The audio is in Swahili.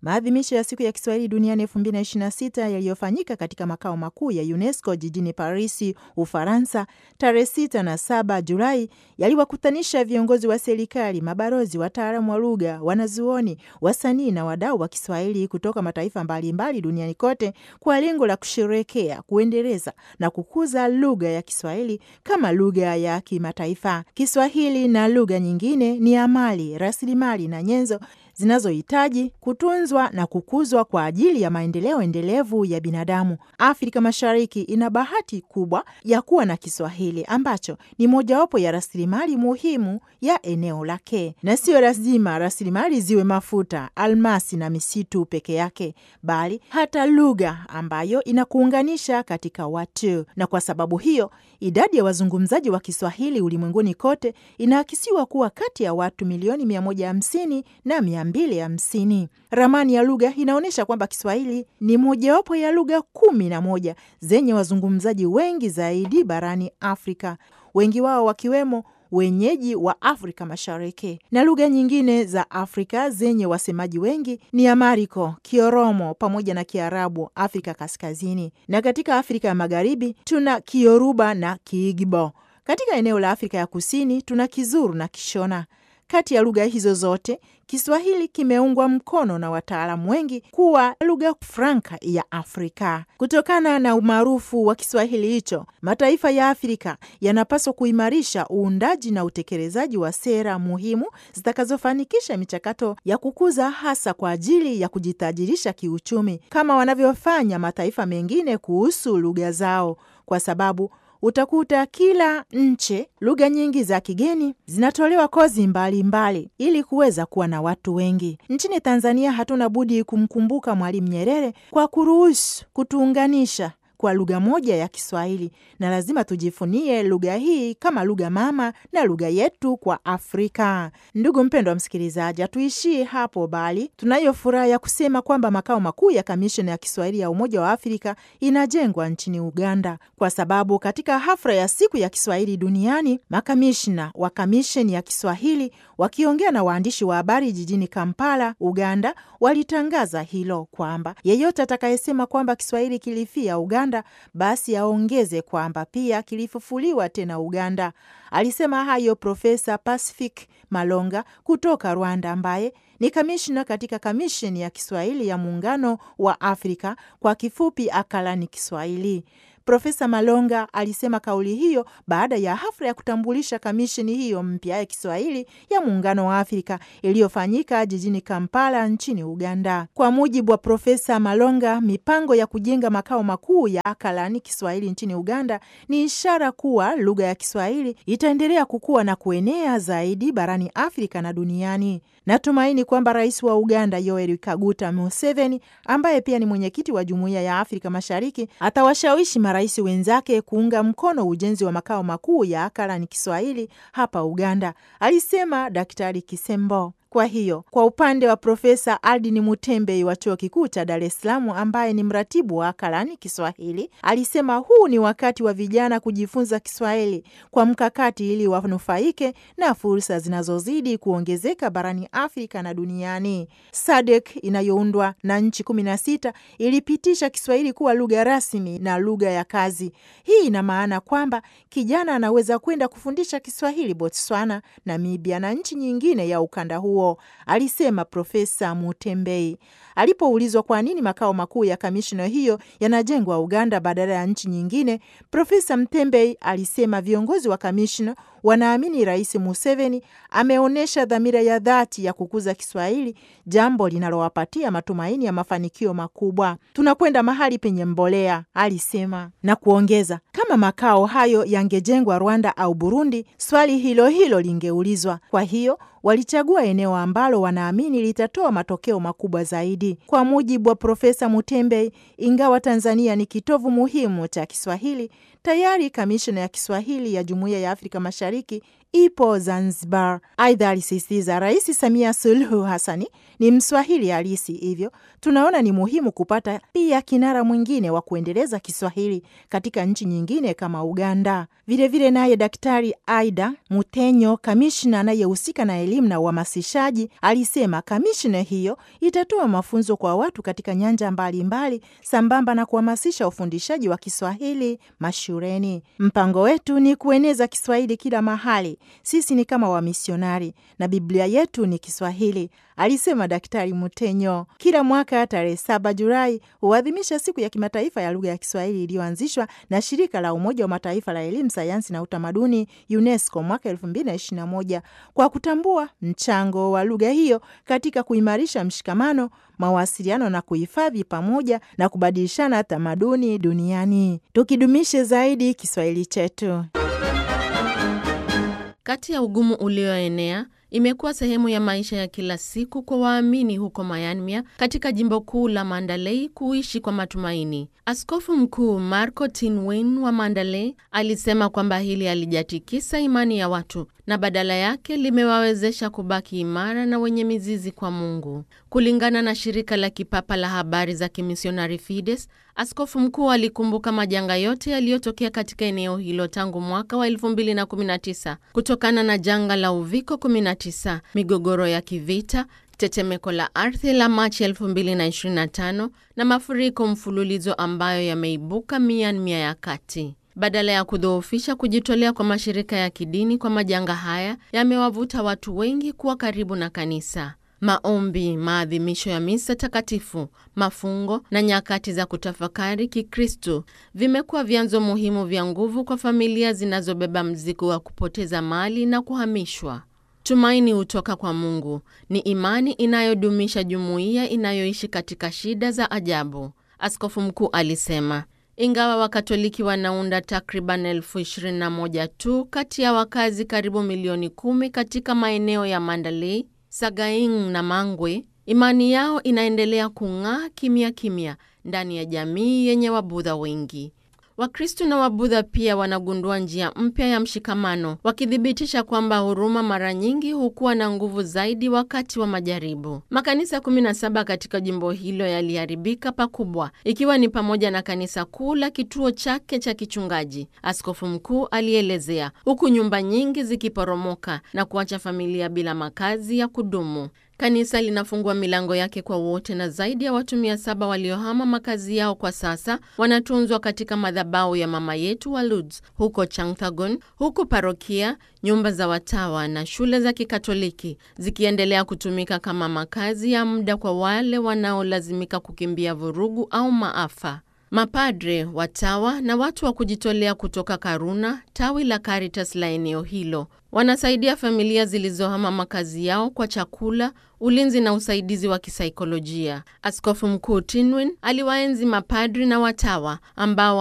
maadhimisho ya siku ya Kiswahili duniani 2026 yaliyofanyika katika makao makuu ya UNESCO jijini Parisi, Ufaransa, tarehe 6 na 7 Julai yaliwakutanisha viongozi wa serikali, mabalozi, wataalamu wa lugha, wanazuoni, wasanii na wadau wa Kiswahili kutoka mataifa mbalimbali mbali duniani kote kwa lengo la kusherekea, kuendeleza na kukuza lugha ya Kiswahili kama lugha ya kimataifa. Kiswahili na lugha nyingine ni amali, rasilimali na nyenzo zinazohitaji kutunzwa na kukuzwa kwa ajili ya maendeleo endelevu ya binadamu. Afrika Mashariki ina bahati kubwa ya kuwa na Kiswahili ambacho ni mojawapo ya rasilimali muhimu ya eneo lake, na siyo lazima rasilimali ziwe mafuta, almasi na misitu peke yake, bali hata lugha ambayo inakuunganisha katika watu. Na kwa sababu hiyo idadi ya wazungumzaji wa Kiswahili ulimwenguni kote inaakisiwa kuwa kati ya watu milioni 150 na 250. Ramani ya lugha inaonyesha kwamba Kiswahili ni mojawapo ya lugha kumi na moja zenye wazungumzaji wengi zaidi barani Afrika, wengi wao wakiwemo wenyeji wa Afrika Mashariki. Na lugha nyingine za Afrika zenye wasemaji wengi ni Amariko, Kioromo pamoja na Kiarabu Afrika Kaskazini, na katika Afrika ya Magharibi tuna Kioruba na Kiigbo. Katika eneo la Afrika ya Kusini tuna Kizuru na Kishona. Kati ya lugha hizo zote Kiswahili kimeungwa mkono na wataalamu wengi kuwa lugha franka ya Afrika. Kutokana na umaarufu wa Kiswahili hicho, mataifa ya Afrika yanapaswa kuimarisha uundaji na utekelezaji wa sera muhimu zitakazofanikisha michakato ya kukuza, hasa kwa ajili ya kujitajirisha kiuchumi, kama wanavyofanya mataifa mengine kuhusu lugha zao, kwa sababu utakuta kila nchi lugha nyingi za kigeni zinatolewa kozi mbalimbali mbali, ili kuweza kuwa na watu wengi. Nchini Tanzania hatuna budi kumkumbuka Mwalimu Nyerere kwa kuruhusu kutuunganisha kwa lugha moja ya Kiswahili, na lazima tujifunie lugha hii kama lugha mama na lugha yetu kwa Afrika. Ndugu mpendwa wa msikilizaji, hatuishii hapo, bali tunayo furaha ya kusema kwamba makao makuu ya kamisheni ya Kiswahili ya Umoja wa Afrika inajengwa nchini Uganda, kwa sababu katika hafla ya siku ya Kiswahili duniani makamishna wa kamisheni ya Kiswahili wakiongea na waandishi wa habari jijini Kampala, Uganda, walitangaza hilo kwamba yeyote atakayesema kwamba Kiswahili kilifia Uganda basi aongeze kwamba pia kilifufuliwa tena Uganda. Alisema hayo Profesa Pacific Malonga kutoka Rwanda, ambaye ni kamishna katika kamisheni ya Kiswahili ya Muungano wa Afrika, kwa kifupi Akalani Kiswahili. Profesa Malonga alisema kauli hiyo baada ya hafla ya kutambulisha kamisheni hiyo mpya ya Kiswahili ya Muungano wa Afrika iliyofanyika jijini Kampala nchini Uganda. Kwa mujibu wa Profesa Malonga, mipango ya kujenga makao makuu ya Akalani Kiswahili nchini Uganda ni ishara kuwa lugha ya Kiswahili itaendelea kukua na kuenea zaidi barani Afrika na duniani. Natumaini kwamba rais wa Uganda Yoweri Kaguta Museveni, ambaye pia ni mwenyekiti wa Jumuiya ya Afrika Mashariki, atawashawishi marais wenzake kuunga mkono ujenzi wa makao makuu ya Akalani Kiswahili hapa Uganda, alisema Daktari Kisembo. Kwa hiyo kwa upande wa Profesa Aldini Mutembei wa chuo kikuu cha Dar es Salaam, ambaye ni mratibu wa Akalani Kiswahili, alisema huu ni wakati wa vijana kujifunza Kiswahili kwa mkakati ili wanufaike na fursa zinazozidi kuongezeka barani Afrika na duniani. SADC inayoundwa na nchi kumi na sita ilipitisha Kiswahili kuwa lugha rasmi na lugha ya kazi. Hii ina maana kwamba kijana anaweza kwenda kufundisha Kiswahili Botswana, Namibia na nchi nyingine ya ukanda huo, alisema Profesa Mutembei. Alipoulizwa kwa nini makao makuu ya kamishina hiyo yanajengwa Uganda badala ya nchi nyingine, Profesa Mtembei alisema viongozi wa kamishina wanaamini Rais Museveni ameonyesha dhamira ya dhati ya kukuza Kiswahili, jambo linalowapatia matumaini ya mafanikio makubwa. Tunakwenda mahali penye mbolea, alisema na kuongeza, kama makao hayo yangejengwa Rwanda au Burundi, swali hilo hilo lingeulizwa. Kwa hiyo walichagua eneo ambalo wanaamini litatoa matokeo makubwa zaidi. Kwa mujibu wa Profesa Mutembei, ingawa Tanzania ni kitovu muhimu cha Kiswahili, tayari kamishna ya Kiswahili ya Jumuiya ya Afrika Mashariki ipo Zanzibar. Aidha, alisisitiza Rais Samia Suluhu Hassani ni Mswahili halisi, hivyo tunaona ni muhimu kupata pia kinara mwingine wa kuendeleza Kiswahili katika nchi nyingine kama Uganda. Vilevile naye Daktari Aida Mutenyo, kamishna anayehusika na elimu na uhamasishaji, alisema kamishna hiyo itatoa mafunzo kwa watu katika nyanja mbalimbali mbali, sambamba na kuhamasisha ufundishaji wa Kiswahili mashuleni. Mpango wetu ni kueneza Kiswahili kila mahali. Sisi ni kama wamisionari na Biblia yetu ni Kiswahili, alisema Daktari Mutenyo. Kila mwaka tarehe saba Julai huadhimisha siku ya kimataifa ya lugha ya Kiswahili iliyoanzishwa na shirika la Umoja wa Mataifa la elimu, sayansi na utamaduni UNESCO mwaka elfu mbili na ishirini na moja kwa kutambua mchango wa lugha hiyo katika kuimarisha mshikamano, mawasiliano na kuhifadhi pamoja na kubadilishana tamaduni duniani. Tukidumishe zaidi Kiswahili chetu. Kati ya ugumu ulioenea imekuwa sehemu ya maisha ya kila siku kwa waamini huko Myanmar katika jimbo kuu la Mandalay kuishi kwa matumaini. Askofu Mkuu Marco Tinwin wa Mandalay alisema kwamba hili halijatikisa imani ya watu na badala yake limewawezesha kubaki imara na wenye mizizi kwa Mungu. Kulingana na shirika la kipapa la habari za kimisionari Fides, askofu mkuu alikumbuka majanga yote yaliyotokea katika eneo hilo tangu mwaka wa 2019 kutokana na janga la uviko 19, migogoro ya kivita tetemeko la ardhi la Machi 2025 na mafuriko mfululizo ambayo yameibuka Myanmar ya kati. Badala ya kudhoofisha kujitolea kwa mashirika ya kidini kwa majanga haya, yamewavuta watu wengi kuwa karibu na kanisa. Maombi, maadhimisho ya misa takatifu, mafungo na nyakati za kutafakari Kikristo vimekuwa vyanzo muhimu vya nguvu kwa familia zinazobeba mzigo wa kupoteza mali na kuhamishwa. Tumaini hutoka kwa Mungu ni imani inayodumisha jumuiya inayoishi katika shida za ajabu, askofu mkuu alisema. Ingawa Wakatoliki wanaunda takriban elfu ishirini na moja tu kati ya wakazi karibu milioni kumi katika maeneo ya Mandalay, Sagaing na Mangwe, imani yao inaendelea kung'aa kimya kimya ndani ya jamii yenye Wabudha wengi. Wakristo na Wabudha pia wanagundua njia mpya ya mshikamano, wakithibitisha kwamba huruma mara nyingi hukuwa na nguvu zaidi wakati wa majaribu. Makanisa 17 katika jimbo hilo yaliharibika pakubwa, ikiwa ni pamoja na kanisa kuu la kituo chake cha kichungaji, askofu mkuu alielezea, huku nyumba nyingi zikiporomoka na kuacha familia bila makazi ya kudumu. Kanisa linafungua milango yake kwa wote na zaidi ya watu mia saba waliohama makazi yao kwa sasa wanatunzwa katika madhabahu ya Mama Yetu wa Lourdes huko Changthagon, huku parokia, nyumba za watawa na shule za Kikatoliki zikiendelea kutumika kama makazi ya muda kwa wale wanaolazimika kukimbia vurugu au maafa. Mapadre, watawa na watu wa kujitolea kutoka Karuna, tawi la Caritas la eneo hilo, wanasaidia familia zilizohama makazi yao kwa chakula, ulinzi na usaidizi wa kisaikolojia. Askofu Mkuu Tinwin aliwaenzi mapadri na watawa ambao